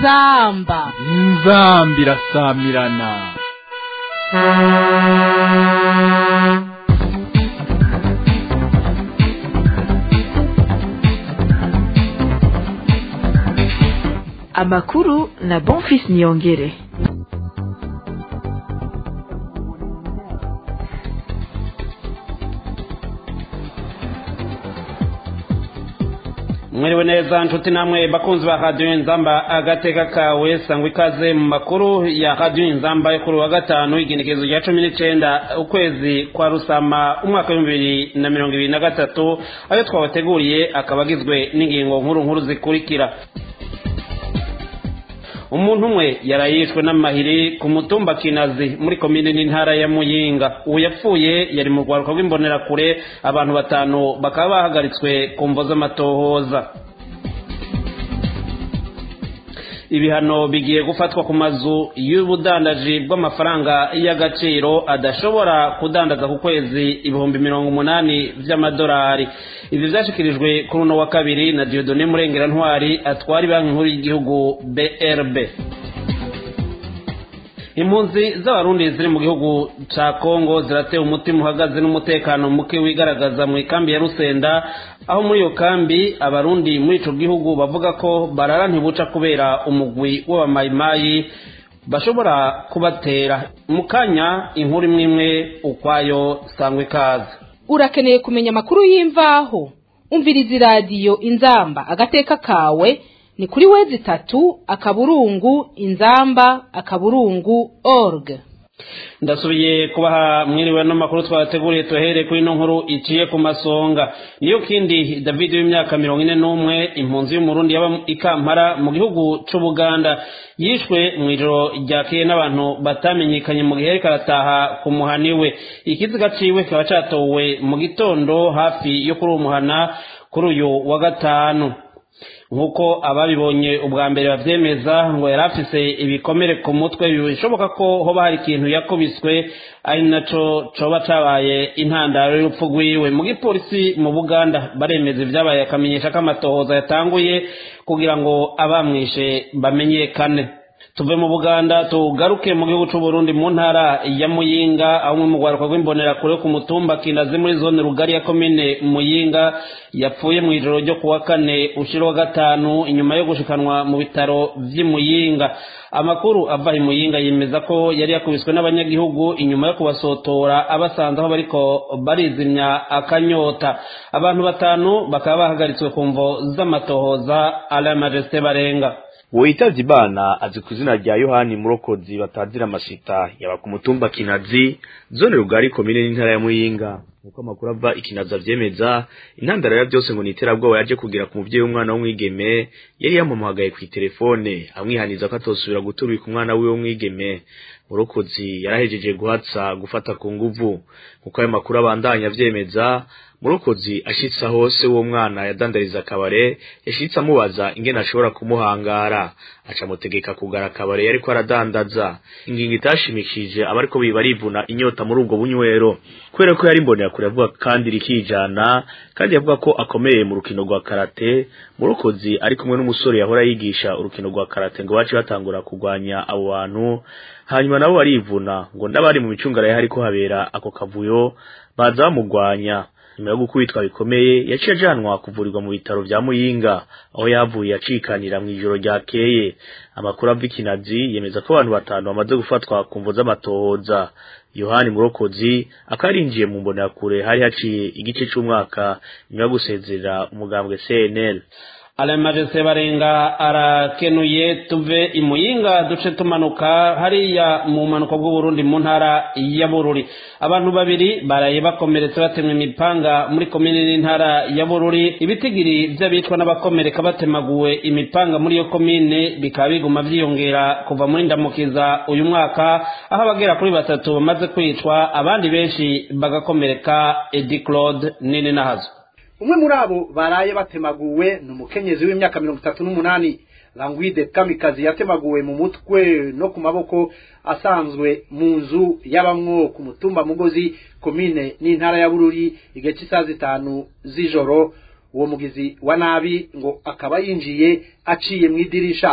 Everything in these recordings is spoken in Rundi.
inzamba inzamba irasamirana amakuru na bonfis niyongere mwiriwe neza nshuti namwe bakunzi ba radiyo inzamba agateka kawe sangwa ikaze mu makuru ya radiyo inzamba yo kuri wa gatanu igenekerezo rya cumi n'icyenda ukwezi kwa rusama umwaka w'ibihumbi bibiri na mirongo ibiri na gatatu ayo twabateguriye akaba agizwe n'ingingo nkuru nkuru zikurikira umuntu umwe yarayishwe n'amahiri ku mutumba kinazi muri komine n'intara ya muyinga uwo yapfuye yari mu rwaruka rw'imbonerakure abantu batanu bakaba bahagaritswe ku mvo z'amatohoza ibihano bigiye gufatwa ku mazu y'ubudandaji bw'amafaranga y'agaciro adashobora kudandaza ku kwezi ibihumbi mirongo umunani by'amadolari ibi byashyikirijwe kuri uno wa kabiri na diodone murengera ntwari atwara banki nkuru y'igihugu brb impunzi z'abarundi ziri mu gihugu cya kongo ziratewe umutima uhagaze n'umutekano muke wigaragaza mu ikambi ya rusenda aho muri iyo kambi abarundi muri icyo gihugu bavuga ko barara ntibuca kubera umugwi w'abamayimayi bashobora kubatera mu kanya inkuru imwe imwe ukwayo sangwa ikaze urakeneye kumenya amakuru y'imvaho umviriza iradiyo inzamba agateka kawe ni kuri wezi itatu akaburungu inzamba akaburungu org ndasubiye kubaha mwiriwe n'amakuru twateguriye tuhere kuri ino nkuru iciye ku masonga niyo kindi david w'imyaka mirongo ine n'umwe impunzi y'umurundi yaba i kampala mu gihugu c'ubuganda yishwe mu ijoro ryakeye n'abantu batamenyekanye mu gihe ariko arataha ku muhani we ikiziga ciwe kikaba catowe mu gitondo hafi yo kuri uwo muhana kuri uyu wa gatanu nk'uko ababibonye ubwa mbere bavyemeza ngo yari afise ibikomere ku mutwe bishoboka ko hoba hari ikintu yakubiswe ari naco coba cabaye intandaro y'urupfu rwiwe mu gipolisi mu buganda baremeza ivyabaye akamenyesha ko amatohoza yatanguye kugira ngo abamwishe bamenyekane tuve mu buganda tugaruke mu gihugu c'uburundi mu ntara ya muyinga aho umwe mu rwaruka rw'imbonerakure ku mutumba kinazi muri zone rugari ya komine muyinga yapfuye mu ijoro ryo kuwa kane ushira wa gatanu inyuma yo gushikanwa mu bitaro vy'imuyinga amakuru ava i muyinga yemeza ko yari yakubiswe n'abanyagihugu inyuma yo kubasotora abasanze aho bariko barizimya akanyota abantu batanu bakaba bahagaritswe ku mvo z'amatohoza ala majesté barenga uwo yitavye imana azi ku izina rya yohani murokozi batazira amashita yaba ku mutumba kinazi zone rugari komine n'intara ya muyinga nkuko amakuru ava ikinazi avyemeza intandaro ya byose ngo ni iterabwoba yaje kugira ku muvyeyi w'umwana w'umwigeme yari yamuhamagaye kw'iterefone amwihaniza ko atosubira guturika umwana wiwe w'umwigeme murokozi yarahejeje guhatsa gufata ku nguvu nkuko ayo makuru abandanya avyemeza murokozi ashitse hose uwo mwana yadandariza akabare yashitse amubaza ingene ashobora kumuhangara aca mutegeka kugara akabare yariko aradandaza ingingo itashimikije abariko biba barivuna inyota muri ubwo bunywero kubera ko yari mbonera kure avuga kandi rikijana kandi yavuga ko akomeye mu rukino rwa karate murokozi ari kumwe n'umusore yahora yigisha urukino rwa karate ngo bace batangura kurwanya abo bantu hanyuma nabo barivuna ngo n'abari mu micungararo hariko habera ako kavuyo baza bamugwanya nyuma yo gukubitwa bikomeye yaciye ajanwa kuvurirwa mu bitaro vya muyinga aho yavuye acikanira mu ijoro ryakeye amakuru ava ikinazi yemeza ko abantu batanu bamaze gufatwa ku mvo z'amatohoza yohani murokozi akarinjiye mu mbonerakure hari haciye igice c'umwaka nyuma yo gusezerera umugambwe cnl alemajese barenga arakenuye tuve imuyinga duce tumanuka hariya mu manuko bw'uburundi mu ntara ya bururi abantu babiri baraye bakomeretse batemwe imipanga muri komine n'intara ya bururi ibitigiri vy'abicwa n'abakomereka batemaguwe imipanga muri iyo komine bikaba biguma vyiyongera kuva muri ndamukiza uyu mwaka aho abagera kuri batatu bamaze kwicwa abandi benshi bagakomereka edi claude nini nahazo umwe muri abo baraye batemaguwe ni umukenyezi w'imyaka mirongo itatu n'umunani langwide kamikazi yatemaguwe mu mutwe no ku maboko asanzwe mu nzu y'abamwo ku mutumba mugozi komine n'intara ya bururi igihe cy'isaha zitanu z'ijoro uwo mugizi wa nabi ngo akaba yinjiye aciye mu idirisha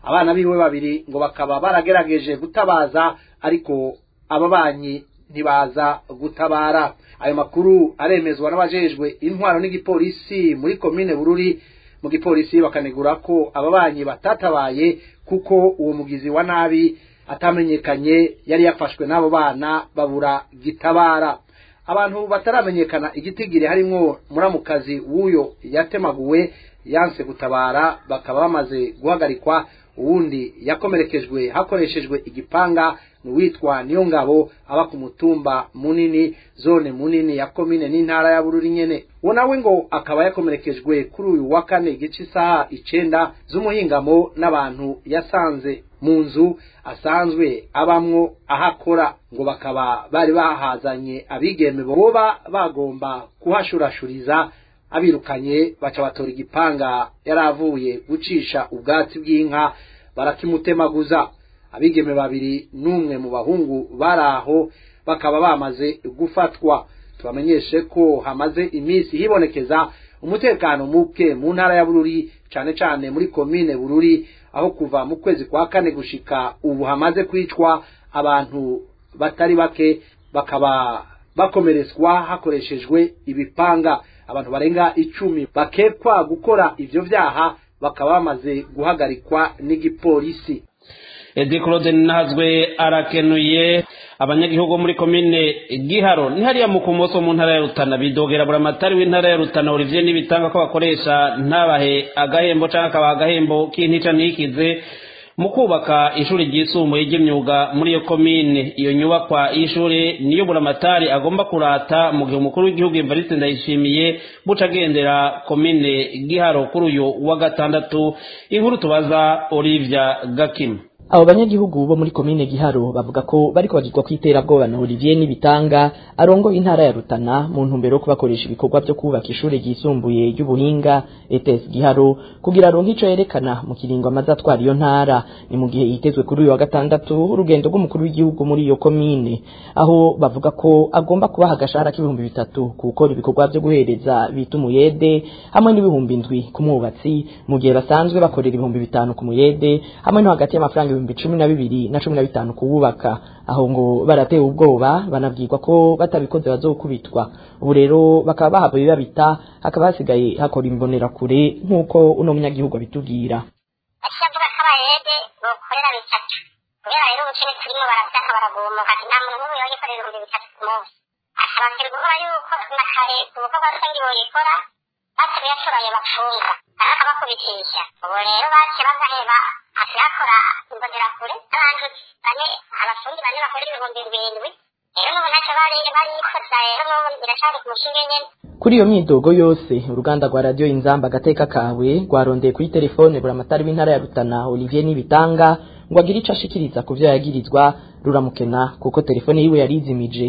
abana biwe babiri ngo bakaba baragerageje gutabaza ariko ababanyi ntibaza gutabara ayo makuru aremezwa n'abajejwe intwaro n'igipolisi muri komine bururi mu gipolisi bakanegura ko ababanyi batatabaye kuko uwo mugizi wa nabi atamenyekanye yari yafashwe n'abo bana babura gitabara abantu bataramenyekana igitigiri harimwo muramukazi w'uyo yatemaguwe yanse gutabara bakaba bamaze guhagarikwa uwundi yakomerekejwe hakoreshejwe igipanga ni uwitwa niyo ngabo aba ku mutumba munini zone munini ya komine n'intara ya bururi nyene uwo nawe ngo akaba yakomerekejwe kuri uyu wa kane igice isaha icenda z'umuhingamo n'abantu yasanze mu nzu asanzwe abamwo ahakora ngo bakaba bari bahazanye abigeme boba bagomba kuhashurashuriza abirukanye baca batora igipanga yari avuye gucisha ubwatsi bw'inka barakimutemaguza abigeme babiri n'umwe mu bahungu bari aho bakaba bamaze gufatwa tubamenyeshe ko hamaze iminsi hibonekeza umutekano muke mu ntara ya bururi cane cane muri komine bururi aho kuva mu kwezi kwa kane gushika ubu hamaze kwicwa abantu batari bake bakaba bakomeretswa hakoreshejwe ibipanga abantu barenga icumi bakekwa gukora ivyo vyaha bakaba bamaze guhagarikwa n'igipolisi edi claude ntazwe arakenuye abanyagihugu muri komine giharo ni hariya mu kumoso mu ntara ya rutana bidogera buramatari w'intara ya rutana olivier n'ibitanga ko bakoresha ntabahe agahembo cyangwa akabaha agahembo k'intica ntikize mu kubaka ishuri ryisumbuye ry'imyuga muri iyo komine iyo nyubakwa y'ishuri niyo buramatari agomba kurata mu gihe umukuru w'igihugu evariste ndayishimiye buca agendera komine giharo kuri uyu wa gatandatu inkuru tubaza olivia gakima abo banyagihugu bo muri komine giharo bavuga ko bariko bagirwa kw'iterabwoba na olivier n'ibitanga arongoye intara ya rutana mu ntumbero yo kubakoresha ibikorwa vyo kubaka ishure ryisumbuye ry'ubuhinga ets giharo kugira aronke ico yerekana mu kiringo amaze atwara iyo ntara ni mu gihe yitezwe kuri uyu wa gatandatu urugendo rw'umukuru w'igihugu muri iyo komine aho bavuga ko agomba kubaha agashahara k'ibihumbi bitatu ku gukora ibikorwa vyo guhereza bita umuyede hamwe n'ibihumbi indwi ku mwubatsi mu gihe basanzwe bakorera ibihumbi bitanu ku muyede hamwe no hagati y'amafaranga ibihumbi cumi na bibiri na cumi na bitanu kuwubaka aho ngo baratewe ubwoba banabwirwa ko batabikoze bazokubitwa ubu rero bakaba bahavuye babita hakaba hasigaye hakora imbonerakure nk'uko uno munyagihugu abitubwira akivuga ko abayede bokorera bitatu kubera rero ubukene turimo barabyaka baragumuka ati nta muntu n'umwe yoyikorera ibihumbi bitatu ku munsi akabakira guhora yuko na kare ku bikorwa rusange boyikora basigaye ashoboye bapfunga kandi akabakubitisha ubu rero baciye bagaheba akayakora imbonerakure n'abantu bane abafundi bane bakorera ibihumbi birindwi rero n'ubu ntacyo bari barikoza rero n'ubu biracari ku mushinge nyene kuri iyo myidogo yose uruganda rwa radiyo inzamba agateka kawe rwarondeye kuri telefone buramatari w'intara ya rutana olivier n'ibitanga ngo agire ico ashikiriza ku vyo yagirizwa ruramukena kuko telefone yiwe yari izimije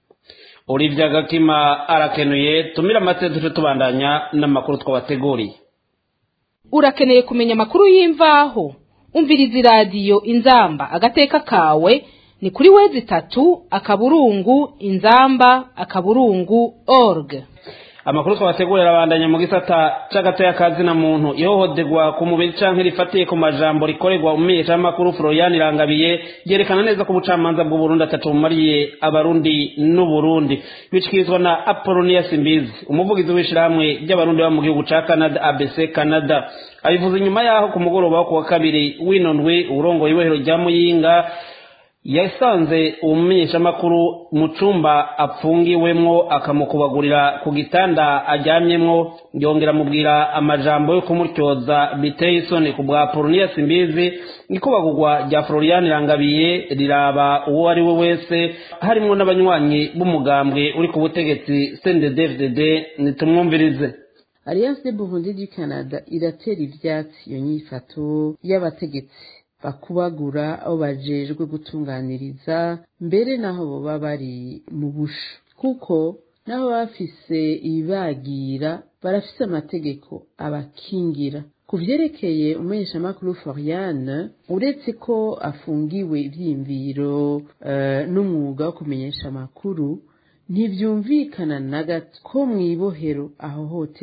olivia gakima arakenuye tumira amate duce tubandanya n'amakuru twabateguriye urakeneye kumenya amakuru y'imvaho umviriza iradiyo inzamba agateka kawe ni kuri wezi itatu akaburungu inzamba akaburungu org amakuru twabategurira abandanya mu gisata c'agatoya kazina muntu ihohoterwa ku mubiri canke rifatiye ku majambo rikorerwa umumenyeshamakuru florian irangabiye ryerekana neza ko ubucamanza bw'uburundi atatu bumariye abarundi n'uburundi bishikirizwa na apolonia simbizi umuvugizi w'ishirahamwe ry'abarundi baba mu gihugu ca canada abc canada abivuze inyuma yaho ku mugoroba wo ku wa kabiri w'ino ndwi urongoye ibohero rya muyinga yasanze umumenyeshamakuru mu cumba apfungiwemwo akamukubagurira ku gitanda aryamyemwo yongera amubwira amajambo yo kumutyoza biteye isoni ku bwa poloniya simbizi ikubagurwa rya florian irangabiye riraba uwo ari we wese harimwo n'abanywanyi b'umugambwe uri ku butegetsi cnddfdd nitumwumvirize alliance de burundi du canada iratera ivyatsi iyo nyifato y'abategetsi bakubagura aho bajejwe gutunganiriza mbere naho boba bari mu busho kuko naho bafise ibibagira barafise amategeko abakingira ku vyerekeye umumenyeshamakuru floriane uretse ko afungiwe ivyiyumviro uh, n'umwuga wo kumenyesha amakuru ntivyumvikana na gato ko mw'ibohero ahohoterwa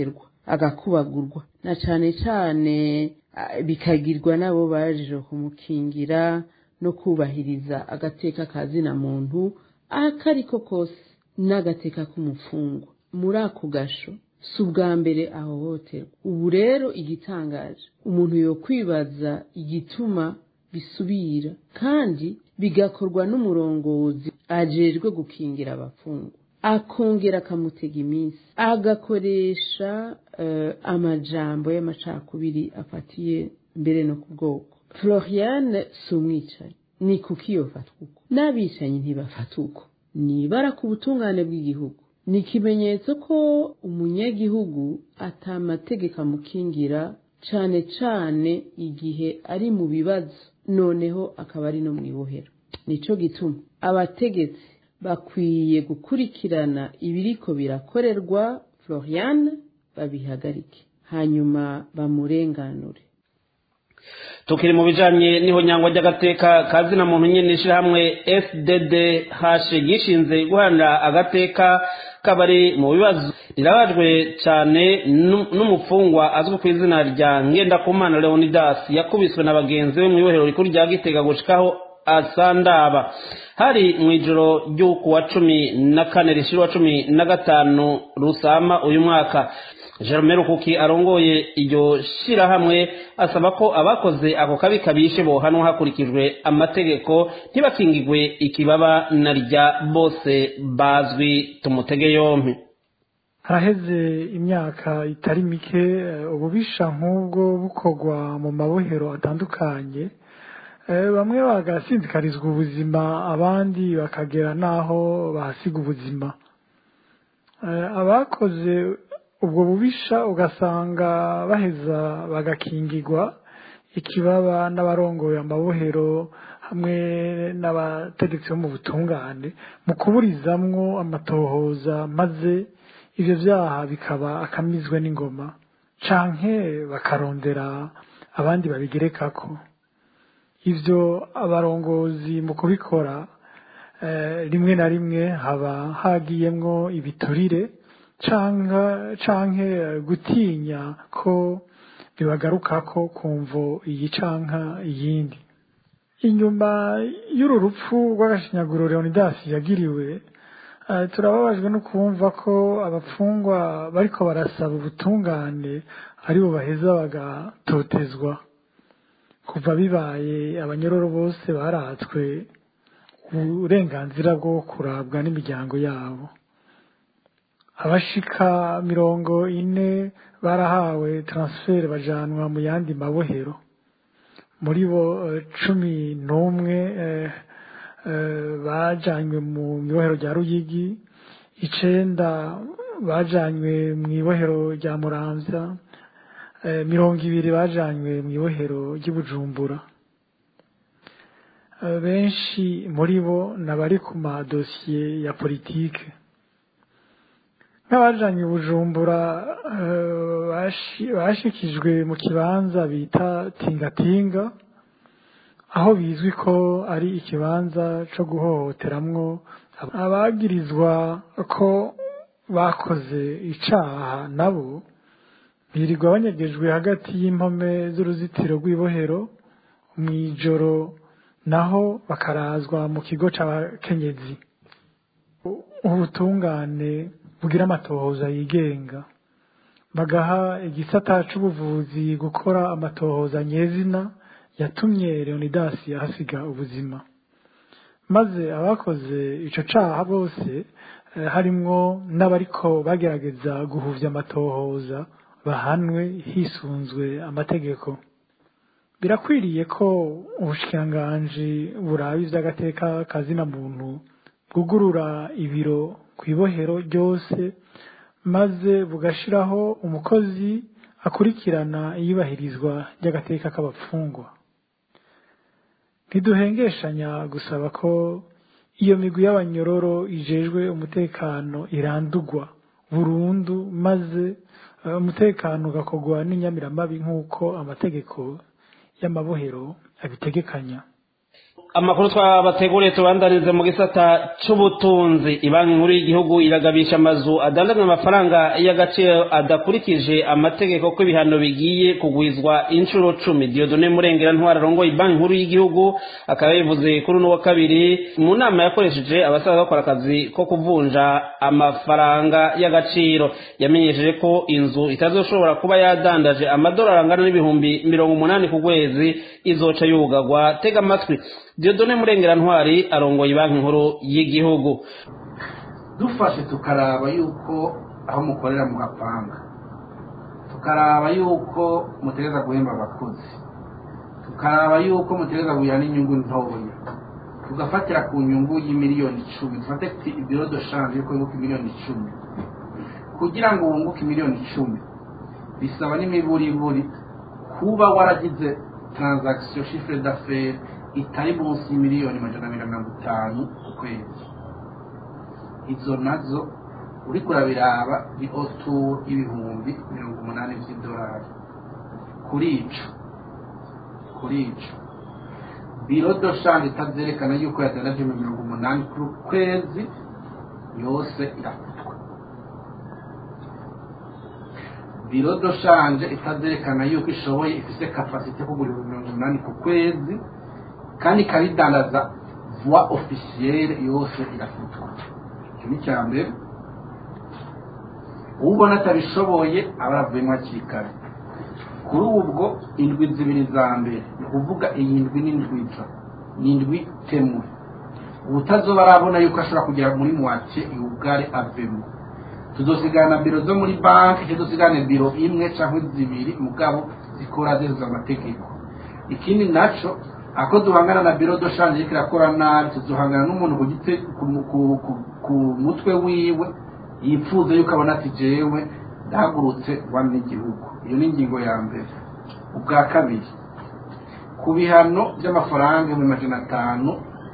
agakubagurwa na cane cane ah, bikagirwa n'abo baje kumukingira no kubahiriza agateka ka zina muntu akariko kose n'agateka k'umufungwa muri ako gasho si ubwa mbere ahohoterwa ubu rero igitangaje umuntu yokwibaza igituma bisubira kandi bigakorwa n'umurongozi ajejwe gukingira abafungwa akongera akamutega iminsi agakoresha eh, amajambo y'amacakubiri afatiye mbere no ku bwoko floriane si umwicanyi ni kuki yofatwa uko n'abicanyi ntibafata uko nibara ku butungane bw'igihugu ni ikimenyetso ko umunyagihugu atamategeko amukingira cane cane igihe ari mu bibazo noneho akaba ari no mu ibohero nico gituma abategetsi bakwiye gukurikirana ibiriko birakorerwa floriane babihagarike hanyuma bamurenganure tukiri mu bijanye n'ihonyangwa ry'agateka ka zina muntu nyene ishirahamwe fdd hashe gishinze guharanira agateka k'abari mu bibazo rirabajwe cane nu- n'umufungwa azwi ku izina rya ngendakumana leonidas yakubiswe na bagenzi be mw'ibohero rikuru rya gitega gushikaho asandaba hari mu ijoro ry'uku wa cumi na kane rishira wa cumi na gatanu rusama uyu mwaka Jerome Rukuki arongoye iryo shirahamwe asaba ko abakoze ako kabi kabishe bohanwa hakurikijwe amategeko ntibakingigwe ikibaba na rya bose bazwi tumutege yompi haraheze imyaka itari mike eh, ububisha nk'ubwo bukorwa mu mabohero atandukanye Eh, bamwe bagasinzikarizwa ubuzima abandi bakagera n'aho bahasiga ubuzima Eh, abakoze ubwo bubisha ugasanga baheza bagakingirwa ikibaba n'abarongoye amabohero hamwe n'abategetsi bo mu butungane mu kuburizamwo amatohoza maze ivyo vyaha bikaba akamizwe n'ingoma canke bakarondera abandi babigerekako ivyo abarongozi mu kubikora eh, rimwe na rimwe haba hagiyemwo ibiturire canka canke eh, gutinya ko bibagarukako kumvo iyi canka iyindi inyuma y'uru rupfu rw'agashinyaguro leonidas yagiriwe eh, turababajwe no kumva ko abapfungwa bariko barasaba ubutungane aribo baheza bagatotezwa kuva bibaye abanyororo bose baratswe uburenganzira bwo kurabwa n'imiryango yabo abashika mirongo ine barahawe transfer bajanwa mu yandi mabohero muri bo eh, cumi n'umwe eh, eh, bajanywe mu ibohero rya ruyigi icenda bajanywe mu ibohero rya muramvya eh, mirongo ibiri bajanywe mu ibohero ry'ibujumbura Eh, benshi muri bo nabari ku madosiye ya politike nk'abajanywe i bujumbura eh, bashi- bashikijwe mu kibanza bita tingatinga aho bizwi ko ari ikibanza co guhohoteramwo abagirizwa ko bakoze icaha nabo birirwa banyagejwe hagati y'impome z'uruzitiro rw'ibohero mw'ijoro naho bakarazwa mu kigo c'abakenyezi ubutungane bugira amatohoza yigenga bagaha igisata c'ubuvuzi gukora amatohoza nyezina yatumye leonidas ahasiga ubuzima maze abakoze ico caha bose eh, harimwo n'abariko bagerageza guhuvya amatohoza bahanwe hisunzwe amategeko birakwiriye ko ubushikiranganji buraba ivy'agateka kazina muntu bwugurura ibiro kw'ibohero ryose maze bugashiraho umukozi akurikirana iyubahirizwa ry'agateka k'abapfungwa ntiduhengeshanya gusaba ko iyo migwi y'abanyororo ijejwe umutekano irandugwa burundu maze eh, umutekano ugakorwa n'inyamiramabi nk'uko amategeko y'amabohero abitegekanya amakuru twabateguriye tubandanize mu gisata c'ubutunzi ibanki nkuru y'igihugu iragabisha amazu adandaza amafaranga y'agaciro adakurikije amategeko ko ibihano bigiye kugwizwa inshuro cumi diodone murengera ntwara arongoye ibanki nkuru y'igihugu akaba yabivuze kuri uno wa kabiri mu nama yakoresheje abasaza bakora akazi ko kuvunja amafaranga y'agaciro yamenyesheje ko inzu itazoshobora kuba yadandaje amadolari angana n'ibihumbi mirongo umunani ku kwezi izoca yugagwa tega amatwi diodone murengera ntwari arongoye banki nkuru y'igihugu dufashe tukaraba yuko aho mukorera mugapanga tukaraba yuko mutegereza guhemba abakozi tukaraba yuko mutegereza kugira n'inyungu ntoya tugafatira ku nyungu y'imiliyoni icumi dufate ibiro de shanje yuko yunguka miliyoni icumi kugira ngo wunguke miliyoni icumi bisaba n'imiburiburi kuba waragize transaction chiffre d'affaires itari munsi y'imiliyoni majana abiri na mirongo itanu ku kwezi izo nazo uriko urabiraba ni otour y'ibihumbi mirongo umunani vy'idolari kuri ico kuri ico biro do shanje itazerekana yuko yadanaje mu mirongo umunani ku kwezi yose irafutwa biro do shanje itazerekana yuko ishoboye ifise kapasite yo kugura ibihumbi mirongo umunani ku kwezi kandi ikabidandaza voie officielle yose irafutwa icyo ni icya mbere ubona atabishoboye aba aravuyemo hakiri kare kuri ubwo indwi zibiri za mbere ni ukuvuga iyi ndwi n'indwiza ni indwi temwe ubutazoba arabona yuko ashobora kugera muri muwake iwugare avemo tuzosigana biro zo muri banki tuzosigane biro imwe cyangwa zibiri mugabo zikora zezuza amategeko ikindi naco ako duhangana na biro do shanje iriko irakora nabi tuzohangana n'umuntu ku gite ku mutwe wiwe yipfuza yuko abona ati jewe ndahagurutse wani n'igihugu iyo ni ingingo ya mbere ubwa kabiri ku bihano by'amafaranga ibihumbi majana atanu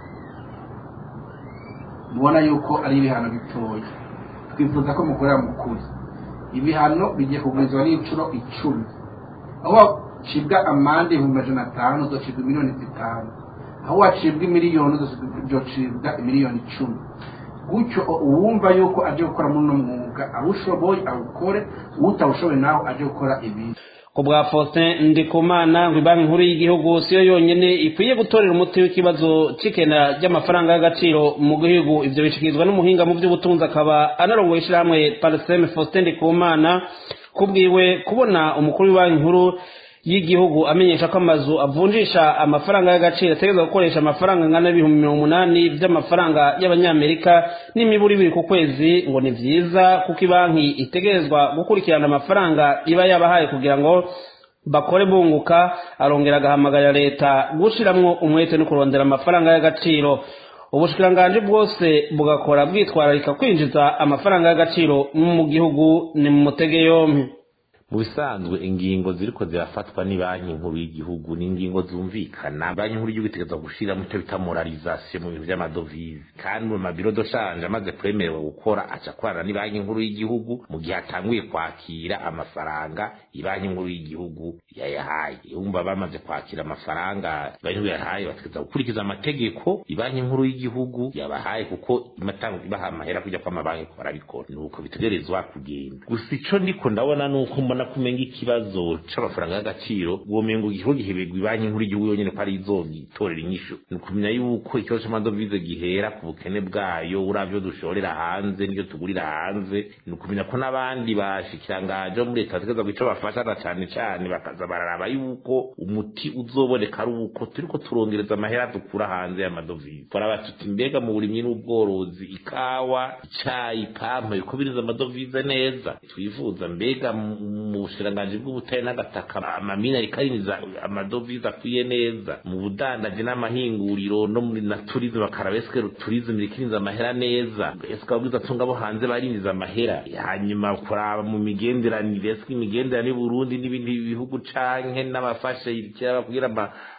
mubona yuko ari ibihano bitoya twifuza ko mukorera mu kuri ibihano bigiye kugurizwa n'inshuro icumi aho wacibwa amande ibihumbi majana atanu uzocibwa miliyoni zitanu aho wacibwa imiliyoni uzocibwa imiliyoni icumi gutyo uwumva yuko aje gukora muri uno mwuga awushoboye awukore utawushoboye nawe aje gukora ibindi ku bwa faustin ndikumana ngo banki nkuru y'igihugu siyo yonyine ikwiye gutorera umuti w'ikibazo cy'ikena ry'amafaranga y'agaciro mu gihugu ibyo bishikirizwa n'umuhinga mu by'ubutunzi akaba anarongoye ishyirahamwe pariseme faustin ndikumana kubwiwe kubona umukuru w'ibanki nkuru y'igihugu amenyesha ko amazu avunjisha amafaranga y'agaciro ategereza gukoresha amafaranga angana n'ibihumbi mirongo umunani by'amafaranga y'abanyamerika n'imiburi ibiri ku kwezi ngo ni byiza kuko banki itegerezwa gukurikirana amafaranga iba yabahaye kugira ngo bakore bunguka arongera agahamagarira leta gushiramwo umwete no kurondera amafaranga y'agaciro ubushikiranganji bwose bugakora bwitwararika kwinjiza amafaranga y'agaciro mu gihugu ni mu mutege yompi mu bisanzwe ingingo ziriko zirafatwa ni banki nkuru y'igihugu ni ingingo zumvikana banki nkuru y'igihugu itegerezwa gushiramo icyo bita moralisation mu bintu by'amadovize kandi mu mabiro doshanje amaze kwemerewe gukora aca akorana ni banki nkuru y'igihugu mu gihe atanguye kwakira amafaranga ibanki nkuru y'igihugu yayahaye yumva bamaze kwakira amafaranga banki nkuru yahaye bategereza gukurikiza amategeko ibanki nkuru y'igihugu yabahaye kuko imatanga ibaha amahera kujya kwa mabanki ko barabikora nuko bitegerezwa kugenda gusa ico ndiko ndabona nuko mbona kumenga ikibazo c'amafaranga y'agaciro uwo mengo igihugu gihebegwa ibanki nkuru y'igihugu yonyene ko ari izogitorera inyishu ni ukumenya yuko ikibazo c'amadovize gihera ku bukene bwayo uravyo dushorera hanze n'ivyo tugurira hanze ni ukumenya ko n'abandi bashikirangaje bo muri leta bategereza ico bafashana cane cane bakaza bararaba yuko umuti uzoboneka ari uko turiko turongereza amahera dukura hanze y'amadovize turaba tuti mbega mu burimyi n'ubworozi ikawa icayi pampa yuko biriza amadovize neza twifuza mbega mu bushikiranganji bw'ubutare n'agataka amamina rikarinjiza amadovize akwiye neza mu budandaji n'amahinguriro no muri na turizme bakaraba eske turizme rikirinza amahera neza eske ababwiza tunga bo hanze barinjiza amahera hanyuma kuraba mu migenderanire eske imigenderanire y'uburundi n'ibindi bihugu canke n'abafashe kera kugira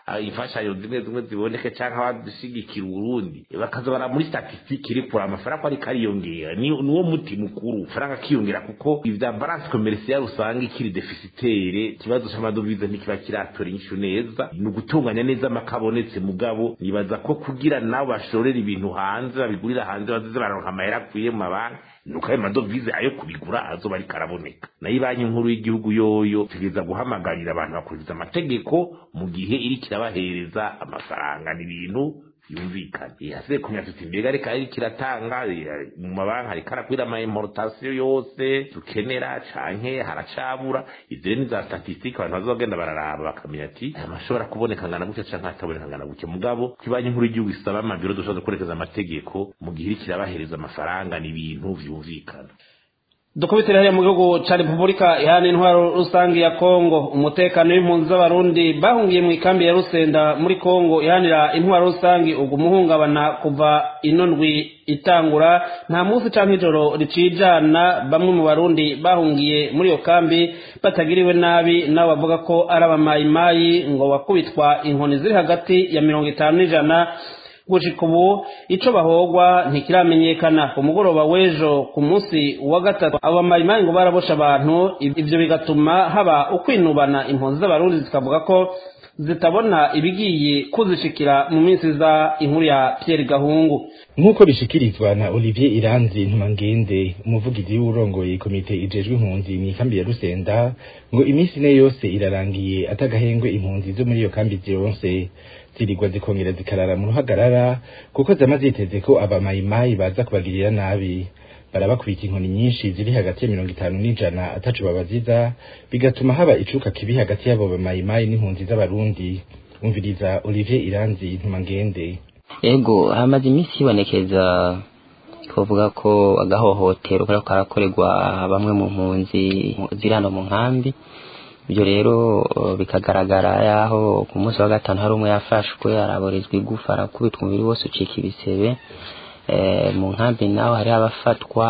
imfashanyo zimwe zimwe ziboneke cyangwa abadushyigikira uburundi bakaza bara muri statisitike iri kure amafaranga ariko ariyongera niwo muti mukuru faranga akiyongera kuko ibya balance commerciale usanga ikiri defisitere ikibazo cy'amadovize ntikiba kiratora inyishu neza ni ugutunganya neza amakabonetse mugabo nibaza ko kugira nabo bashorera ibintu hanze babigurira hanze bazize baronka amahera akwiye mu mabanki nuko ayo madovize ayo kubigura azoba ariko araboneka nayo banki nkuru y'igihugu yoyo tugeza guhamagarira abantu bakurikiza amategeko mu gihe iriko irabahereza amafaranga n'ibintu yumvikana yasize kumenya tuti mbega reka ariko iratanga mu mabanki ariko arakwira ama importation yose dukenera canke haracabura ivyo ni za statistique abantu bazogenda bararaba bakamenya ati aya mashobora kuboneka ngana gutya canke ataboneka ngana gutya mugabo kibanyi nkuru y'igihugu isaba amabiro dushobora gukorekeza amategeko mu gihe iriko irabahereza amafaranga n'ibintu vyumvikana dukubitire hariya mu gihugu ca repubulika ihana intwaro rusange ya kongo umutekano w'impunzi z'abarundi bahungiye mu ikambi ya rusenda muri kongo ihanira intwaro rusange ubwo umuhungabana kuva ino ndwi itangura nta munsi canke ijoro ricijana bamwe mu barundi bahungiye muri iyo kambi batagiriwe nabi nabo bavuga ko ari abamayimayi ngo bakubitwa inkoni ziri hagati ya mirongo itanu n'ijana gushika ubu ico bahogwa ntikiramenyekana ku mugoroba w'ejo ku munsi wa gatatu abo bamayimayi ngo barabosha abantu ivyo bigatuma haba ukwinubana impunzi z'abarundi zikavuga ko zitabona ibigiye kuzishikira mu minsi za inkuru ya Pierre Gahungu nk'uko bishikirizwa na Olivier Iranzi Ntumangende umuvugizi w'urongoye komite ijejwe impunzi mu ikambi ya Rusenda ngo iminsi ine yose irarangiye atagahengwe impunzi zo muri iyo kambi zironse zirigwa zikongera zikarara mu ruhagarara kuko zama ziteze ko abamayimayi baza kubagirira nabi barabakubita inkoni nyinshi ziri hagati ya mirongo itanu n'ijana ataco babaziza bigatuma haba icuka kibi hagati y'abo bamayimayi n'impunzi z'abarundi umviriza Olivier Iranzi Ntumangende ego hamaze iminsi hibonekeza twavuga ko agahohotero kariko karakorerwa bamwe mu mpunzi ziri hano mu nkambi ibyo rero bikagaragara yaho ku munsi wa gatanu hari umwe yafashwe araborezwa igufa arakubitwa umubiri wose ucika ibisebe mu nkambi naho hari abafatwa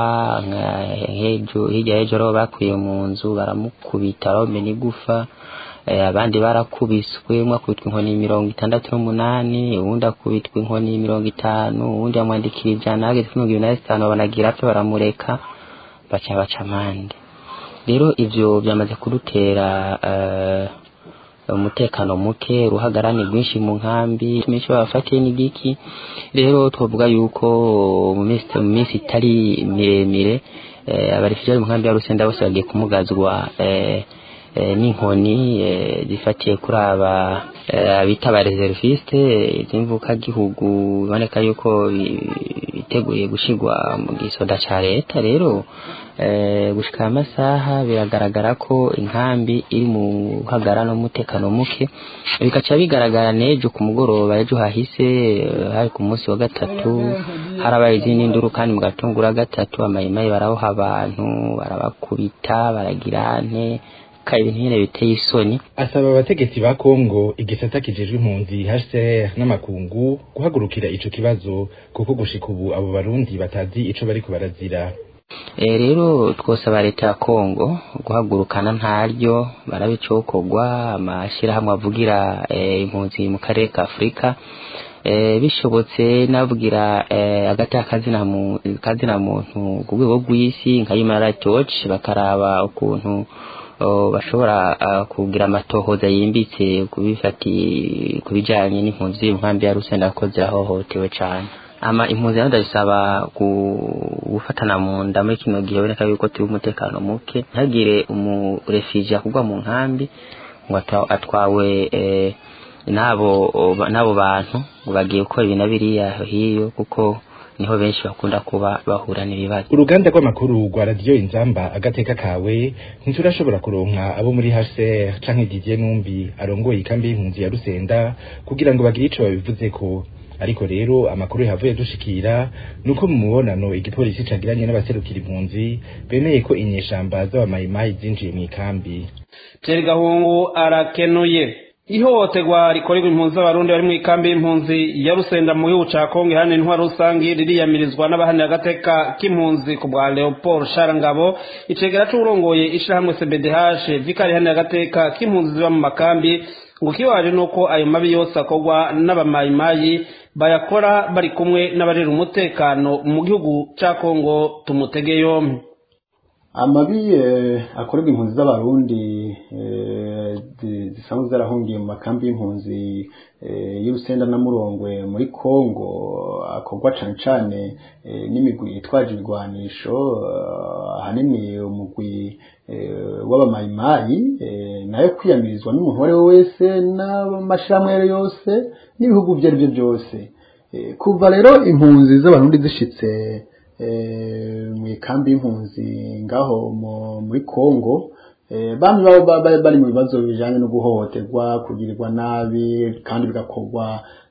hirya y'ejo rero bakwiye mu nzu baramukubita baromena igufa abandi barakubiswe umwe akubitwa inkoni mirongo itandatu n'umunani uwundi akubitwa inkoni mirongo itanu uwundi yamwandikira ijana hageze kuri mirongo ibiri na zitanu banagira apfe baramureka baca baca amande rero ivyo byamaze kudutera umutekano muke uruhagarane rwinshi mu nkambi menshi babafatiye n'igiki rero twavuga yuko mu minsi itari miremire abarefugee mu nkambi ya rusenda bose bagiye kumugazwa n'inkoni zifatiye kuri aba bita aba reserviste z'imvukagihugu biboneka yuko biteguye gushigwa mu gisoda ca leta rero gushika amasaha biragaragara ko inkambi iri mu hagara n'umutekano muke bikaca bigaragara n'ejo ku mugoroba ejo hahise hari ku munsi wa gatatu harabaye izindi nduru kandi mu gatungura gatatu amayimayi baraboha abantu barabakubita baragira nte ka ibintu nyine biteye isoni asaba abategetsi ba Kongo igisata kijejwe impunzi HCR n'amakungu guhagurukira ico kibazo kuko gushika ubu abo barundi batazi ico bariko barazira e, rero twosaba leta ya Kongo guhagurukana ntaryo barabicokorwa amashirahamwe avugira e, impunzi mu karere ka Afrika e, bishobotse navugira e, agati akazina mu kazina muntu ku rwego rw'isi nka Human Rights Watch bakaraba ukuntu bashobora kugira amatohoza yimbitse kubifati kubijanye n'impunzi y'inkambi ya Rusenda ko zirahohotewe cyane ama impunzi nazo ndabisaba gufatana mu nda muri kino gihe boneka yuko turi umutekano muke ntagire umurefugee akugwa mu nkambi ngo atwawe n'abo n'abo bantu ngo bagiye gukora ibi na biriya hiyo kuko niho benshi bakunda kuba bahura n'ibibazo uruganda rw'amakuru rwa radiyo inzamba agateka kawe ntiturashobora kuronka abo muri HCR canke Didier Numbi arongoye ikambi y'impunzi ya Rusenda kugira ngo bagire ico babivuze ko ariko rero amakuru yavuye dushikira nuko mu mubonano igipolisi cagiranye n'abaserukira impunzi bemeye ko inyeshamba z'abamayimayi zinjiye mu ikambi Pierre Gahungu arakenuye ihohoterwa rikorerwa impunzi z'abarundi bari mu ikambi y'impunzi ya rusenda mu gihugu ca kongo ihana intwaro rusange ririyamirizwa n'abahanira agateka k'impunzi ku bwa leopold sharangabo icegera c'uwurongoye ishirahamwe cbdh vikari ihanira agateka k'impunzi ziba mu makambi ngo kibaje nuko ayo mabi yose akorwa n'abamayimayi bayakora bari kumwe n'abarera umutekano mu gihugu ca kongo tumutege yompi amabi akorerwa impunzi z'abarundi zisanzwe zarahungiye mu makambi y'impunzi y'urusenda na murongwe muri kongo akorwa cane cane n'imigwi yitwaje ibigwanisho ahanini umugwi w'abamayimayi nayo kwiyamirizwa n'umuntu uwo ari we wese n'amashirahamwe ayo yose n'ibihugu ibyo ari byo byose kuva rero impunzi z'abarundi zishitse mu ikambi y'impunzi ngaho muri kongo bamwe baba bari mu bibazo bijyanye no guhohoterwa kugirirwa nabi kandi bigakorwa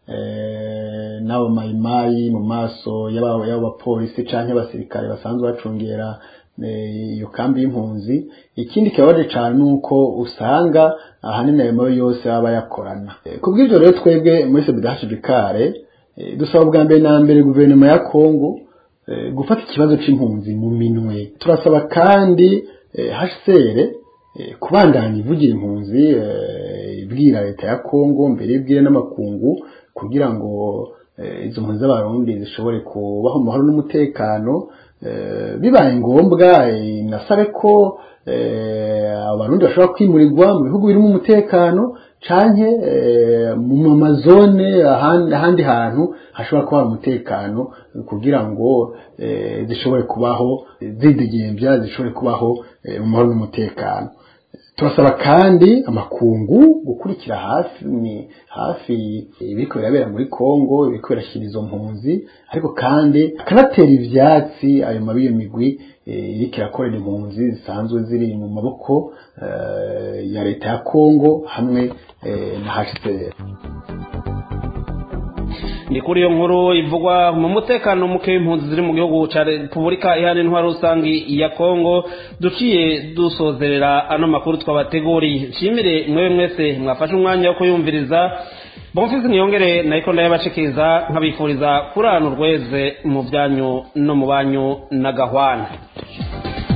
n'abo mayimayi mu maso y'abo bapolisi cyangwa abasirikare basanzwe bacungera iyo kambi y'impunzi ikindi kibabaje cyane ni uko usanga ahanini ayo mabi yose baba bayakorana ku bw'ibyo rero twebwe muri sebidashibikare dusaba bwa mbere na mbere guverinoma ya kongo gufata ikibazo c'impunzi mu minwe turasaba kandi HCR kubandanya ivugira impunzi ibwira leta ya Kongo mbere ibwire n'amakungu kugira ngo izo mpunzi z'abarundi zishobore kubaho mu mahoro n'umutekano bibaye ngombwa inasabe ko abarundi bashobora kwimurirwa mu bihugu birimo umutekano canke mu mazone ahandi hantu hashobora kuba umutekano kugira ngo zishobore kubaho zidegembya zishobore kubaho mu mahoro n'umutekano turasaba kandi amakungu gukurikira hafi ni hafi ibiriko birabera muri Kongo ibiriko birashyira izo mpunzi ariko kandi akanatera ivyatsi ayo mabi iyo migwi iriko irakorera impunzi zisanzwe ziri mu maboko ya leta ya Kongo hamwe na HCR ni kuri iyo nkuru ivugwa mu mutekano muke w'impunzi ziri mu gihugu cya repubulika ihana intwaro rusange ya kongo duciye dusozerera ano makuru twabateguriye nshimire mwewe mwese mwafashe umwanya wo kuyumviriza bonfisi niyongere nayiko ndayabashikiriza nkabifuriza kurana urweze mu byanyu no mu banyu na gahwana